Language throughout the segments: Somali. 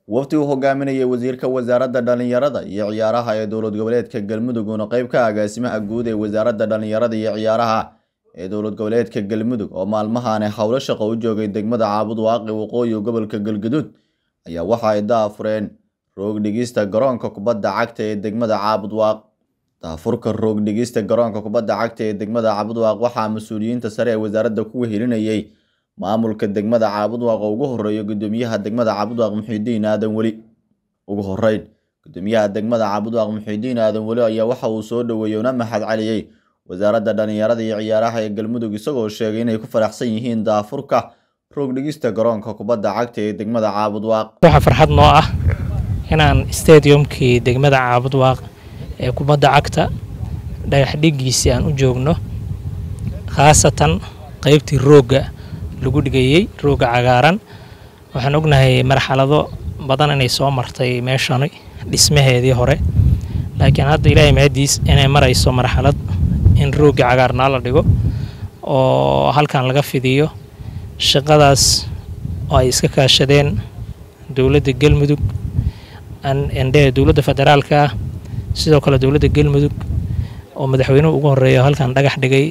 wafdi uu hogaaminayay wasiirka wasaaradda dhallinyarada iyo ciyaaraha ee dowlad goboleedka galmudug uuna qayb ka agaasimaha guud ee wasaaradda dhallinyarada iyo ciyaaraha ee dowlad goboleedka galmudug oo maalmahaane howlo shaqo u joogay degmada caabud waaqi waqooyi gobolka galgaduud ayaa waxa ay daafureen roog dhigista garoonka kubadda cagta ee degmada caabud waaq daafurka roog dhigista garoonka kubadda cagta ee degmada caabud waaq waxaa mas-uuliyiinta sare ee wasaaradda ku wehelinayay maamulka degmada caabud waaq oo ugu horeeya gudoomiyaha degmada caabud waaq muxiidiin aadan weli ugu horeyn gudoomiyaha degmada caabud waaq muxiidiin aadan weli ayaa waxa uu soo dhoweeyey una mahad celiyey wasaaradda dhallinyarada iyo ciyaaraha ee galmudug isagoo sheegay inay ku faraxsan yihiin daafurka roog dhigista garoonka kubadda cagta ee degmada caabud waaq waxaa farxad noo ah inaan stadiumkii degmada caabud waaq ee kubadda cagta dhagax dhigiisii aan u joogno khaasatan qeybtii roogga lagu dhigayey roogga cagaaran waxaan ognahay marxalado badan inay soo martay meeshani dhismaheedii hore laakiin hadda ilaahay mahadiis inay marayso marxalad in roogga cagaarnaa la dhigo oo halkan laga fidiyo shaqadaas oo ay iska kaashadeen dowladda galmudug ndhe dowladda federaalka ah sidoo kale dowladda galmudug oo madaxweynuhu ugu horeeya halkan dhagax dhigay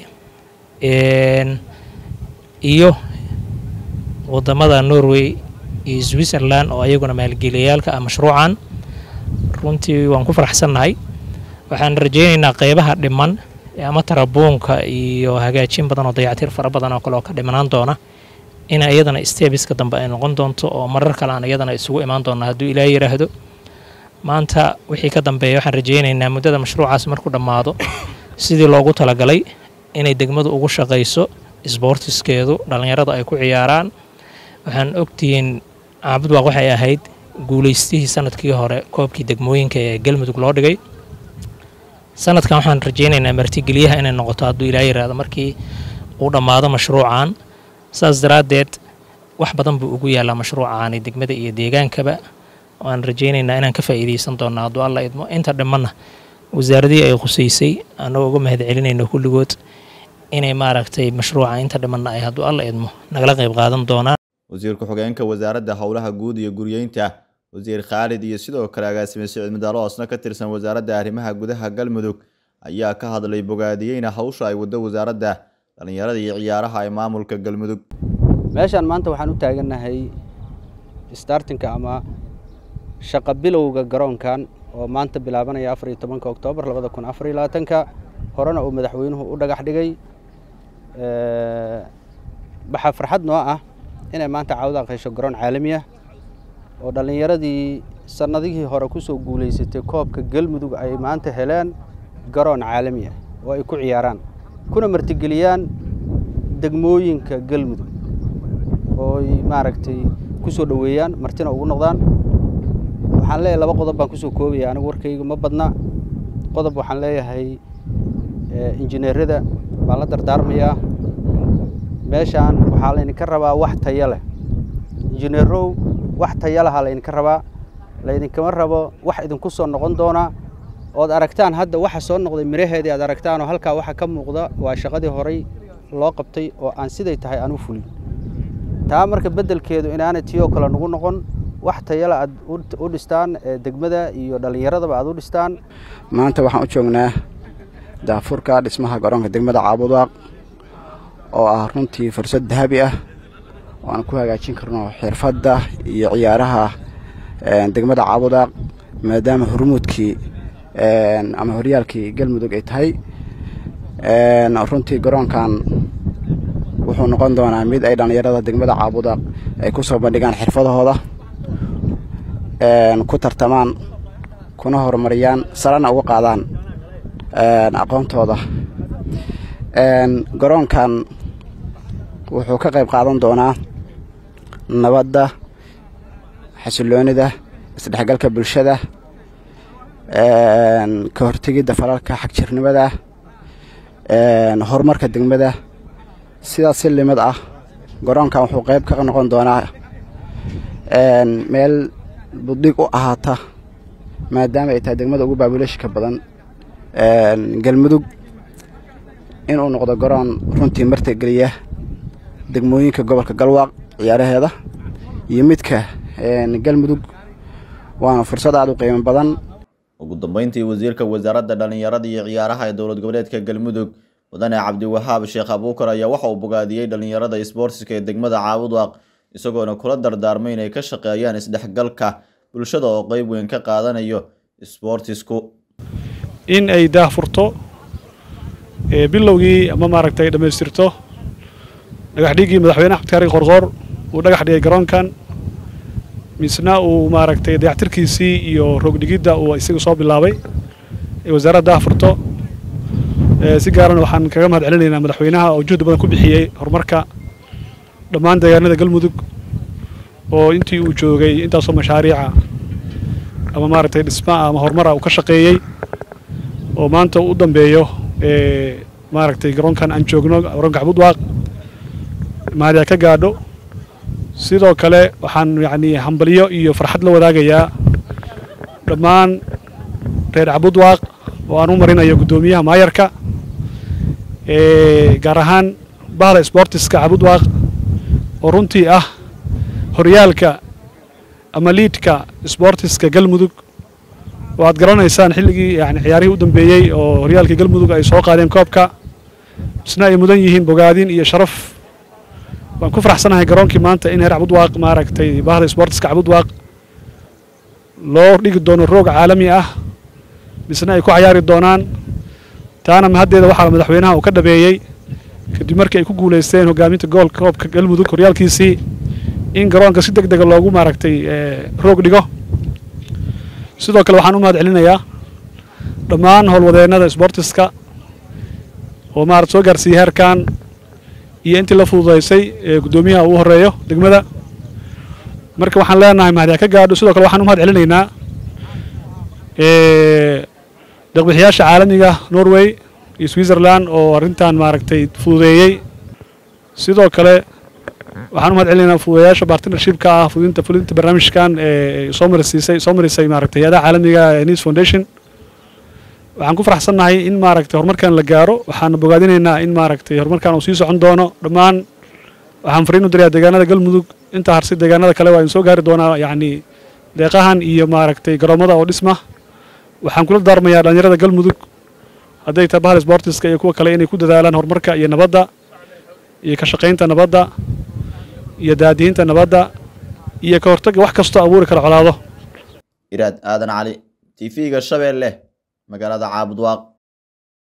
iyo wadamada norway iyo switzerland oo ayaguna maalgeliyayaalka ah mashruucan runtii waan ku faraxsannahay waxaan rajaynaynaa qeybaha dhiman ama tarabuunka iyo hagaajin badan oo dayactir fara badan oo kale oo ka dhimanaan doona in iyadana stebiska dambe ay noqon doonto oo marar kale aan iyadana isugu imaan doona hadduu ilaa yidhaahdo maanta wixii ka dambeeya waxaan rajaynaynaa muddada mashruucaas markuu dhammaado sidii loogu talagalay inay degmadu ugu shaqayso sboortiskeedu dhallinyarada ay ku ciyaaraan waxaan ogtihiin caabud waaq waxay ahayd guulaystihii sanadkii hore koobkii degmooyinka ee galmudug loo dhigay sanadkan waxaan rajaynaynaa martigeliyaha inay noqoto hadduu ilaa yiraahdo markii uu dhammaado mashruucan saas daraaddeed wax badan buu ugu yaallaa mashruucaani degmada iyo deegaankaba waan rajaynaynaa inaan ka faa'iidaysan doonno hadduu alla idmo inta dhimanna wasaaradihii ay khusaysay annagoo uga mahad celinayno kulligood inay maaragtay mashruuca inta dhimanna ay hadduu alla idmo nagala qayb qaadan doonaan wasiir ku-xigeenka wasaaradda howlaha guud iyo guryeynta wasiir khaalid iyo sidoo kale agaasime siciid madaalo oosna ka tirsan wasaaradda arrimaha gudaha galmudug ayaa ka hadlay bogaadiyeyna hawsha ay waddo wasaaradda dhallinyarada iyo ciyaaraha ee maamulka galmudug meeshaan maanta waxaan u taagannahay startinka ama shaqa bilowga garoonkan oo maanta bilaabanaya afar iyo tobanka oktoobar labada kun afar iyo labaatanka horena uu madaxweynuhu u dhagax dhigay waxaa farxad noo ah inay maanta caawda qaysho garoon caalami ah oo dhallinyaradii sannadihii hore ku soo guulaysatay koobka galmudug ay maanta heleen garoon caalami ah oo ay ku ciyaaraan kuna martigeliyaan degmooyinka galmudug oo ay maaragtay ku soo dhoweeyaan martina ugu noqdaan waxaan leeyahay laba qodob baan kusoo koobaya anigu warkayga ma badna qodob waxaan leeyahay injineerada baan la dardaarmayaa meeshaan waxaa laydinka rabaa wax tayo leh injineerow wax tayo lahaa laydinka rabaa laydinkama rabo wax idinku soo noqon doona ood aragtaan hadda waxa soo noqday miraheedii aad aragtaan oo halkaa waxa ka muuqda waa shaqadii horay loo qabtay oo aan siday tahay aan u fulin taa marka beddelkeedu inaanay tiyoo kale nagu noqon wax tayale aad u dhistaan degmada iyo dhallinyaradaba aad u dhistaan maanta waxaan u joognaa daafurka dhismaha garoonka degmada caabudwaaq oo ah runtii fursad dahabi ah oo aan ku hagaajin karno xirfadda iyo ciyaaraha degmada caabudwaaq maadaama hormuudkii ama horyaalkii galmudug ay tahay runtii garoonkan wuxuu noqon doonaa mid ay dhallinyarada degmada caabudwaaq ay ku soo bandhigaan xirfadahooda ku tartamaan kuna horumariyaan sarana uga qaadaan aqoontooda garoonkan wuxuu ka qayb qaadan doonaa nabadda xasiloonida isdhexgalka bulshada ka hortegidda falalka xagjirnimada horumarka degmada sidaas si limid ah garoonkan wuxuu qayb ka noqon doonaa meel buddig u ahaata maadaama ay tahay degmada ugu baabuleeshika badan galmudug inuu noqdo garoon runtii martigeliya degmooyinka gobolka galwaaq ciyaaraheeda iyo midka galmudug waana fursad aada u qiimo badan ugu dambeyntii wasiirka wasaaradda dhallinyarada iyo ciyaaraha ee dowlad goboleedka galmudug mudane cabdiwahaab sheekh abuukar ayaa waxa uu bogaadiyey dhallinyarada isboortiska ee degmada caabudwaaq isagoona kula dardaarmay inay ka shaqeeyaan isdhexgalka bulshada oo qeyb weyn ka qaadanayo isboortisku in ay daahfurto bilowgii ama maaragtay dhammaystirto dhagax dhigii madaxweyne axmed kaari qorqoor uu dhagax dhigay garoonkan misna uu maaragtay dayactirkiisii iyo roogdhigidda uu isaga soo bilaabay ee wasaaradda daahfurto si gaaran waxaan kaga mahad celinaynaa madaxweynaha oo juhdi badan ku bixiyey horumarka dhammaan deegaanada galmudug oo intii uu joogay intaasoo mashaariica ama maaragtay dhismaa ama horumara uu ka shaqeeyey oo maanta u dambeeyo maaragtay garoonkan aan joogno garoonka cabudwaaq mahadiya ka gaadho sidoo kale waxaan yacni hambalyo iyo farxad la wadaagayaa dhammaan reer cabudwaaq oo aan u marinayo guddoomiyaha maayarka gaar ahaan bahda sboortiska cabudwaaq oo runtii ah horyaalka ama liidka sboortiska galmudug oo aad garanaysaan xilligii yani ciyaarihii u dambeeyey oo horyaalkii galmudug ay soo qaadeen koobka isna ay mudan yihiin bogaadin iyo sharaf waan ku faraxsanahay garoonkii maanta in heer cabudwaaq maaragtay bahda sboortiska cabudwaaq loo dhigi doono roog caalami ah misna ay ku cayaari doonaan taana mahaddeeda waxaa madaxweynaha uu ka dhabeeyey kadib markii ay ku guulaysteen hogaaminta goolka koobka galmudug horyaalkiisii in garoonka si deg dega loogu maaragtay roog dhigo sidoo kale waxaan u mahad celinayaa dhammaan howlwadeennada sboortiska oo maarata soo gaarsiiyey heerkan iyo intii la fududaysay ee guddoomiyaha uu horeeyo degmada marka waxaan leenahay mahadiya ka gaadho sidoo kale waxaan u mahad celinaynaa deeqbixiyaasha caalamiga norway iyo switzerland oo arrintan maaragtay fududeeyey sidoo kale waxaan u mahad celinaynaa fududeeyaasha bartnershipka ah fudinta fulinta barnaamijkan ee soo marsiisay soo marisay maaragtay hay-adaha caalamiga ee news foundation waxaan ku faraxsannahay in maaragtay horumarkan la gaaro waxaana bogaadinaynaa in maaragtay horumarkan uu sii socon doono dhammaan waxaan fariin u dirayaa deegaanada galmudug intaa harsi deegaanada kale waa in soo gaari doonaa yacni deeqahan iyo maaragtay garoomada oo dhisma waxaan kula daarmayaa dhallinyarada galmudug hadday tahay bahal sboortiska iyo kuwa kale inay ku dadaalaan horumarka iyo nabadda iyo ka shaqaynta nabadda iyo daadihinta nabadda iyo ka hortagga wax kastoo abuuri kara colaado iraad aadan cali t v-ga shabeelle magaalada caabudwaaq